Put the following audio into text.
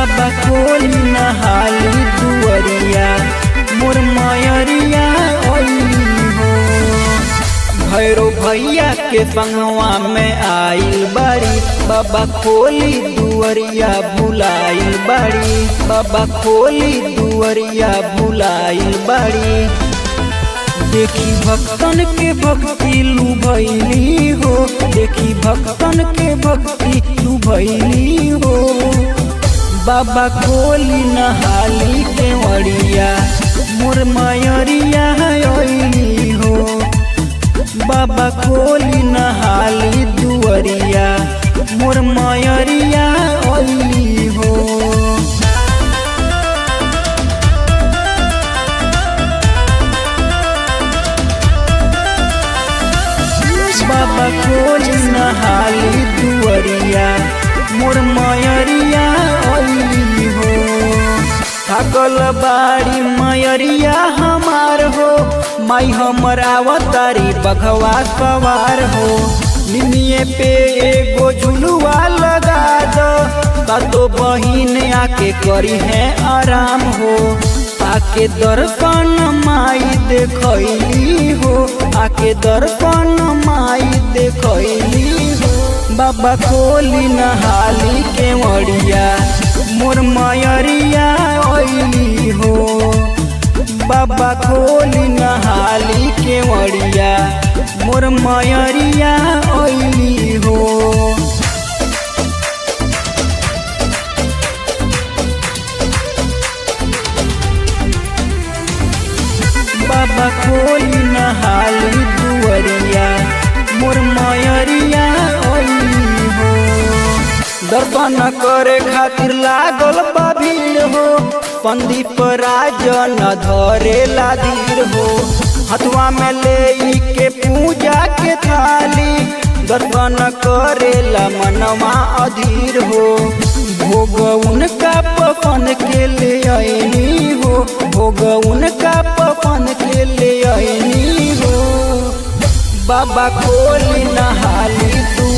बाबा खोली नहाली दुअरिया मोर मयरिया ओइली हो भैरो भैया के संगवा में आइल बाड़ी बाबा खोली दुअरिया बुलाइल बाड़ी बाबा खोली दुअरिया बुलाइल बाड़ी देखी भक्तन के भक्ति लुभैली हो देखी भक्तन के भक्ति लुभैली हो बाबा खोली नहाली के वड़िया मोर मयरिया ओइली हो बाबा खोली नहाली दुअरिया मोर मयरिया ओइली हो बाबा खोली नहाली दुअरिया मोर मयरिया ओइली हो थकल बाड़ी मयरिया हमार हो माई हमर आवतारी बघवा सवार हो निमिये पे एगो झुलुआ लगा दो तो बहिन आके करी है आराम हो आके दर्पण माई देखैली हो आके दर्पण माई देखैली हो बाबा खोली नहाली के मड़िया मोर मयरिया ओइली हो बाबा खोली नहाली के मड़िया मोर मयरिया ओइली हो बाबा खोली नहाली दुअरिया मोर मयरिया ओइली हो दर्शन करे खातिर लागल बा भीड़ हो पंदीप राजन धरे लादीर हो हथुआ में ले के पूजा के थाली दर्शन करेला मनवा अधीर हो भोग उनका पपन के ले आईनी हो भोग उनका पपन के ले आईनी हो बाबा खोली नहाली तू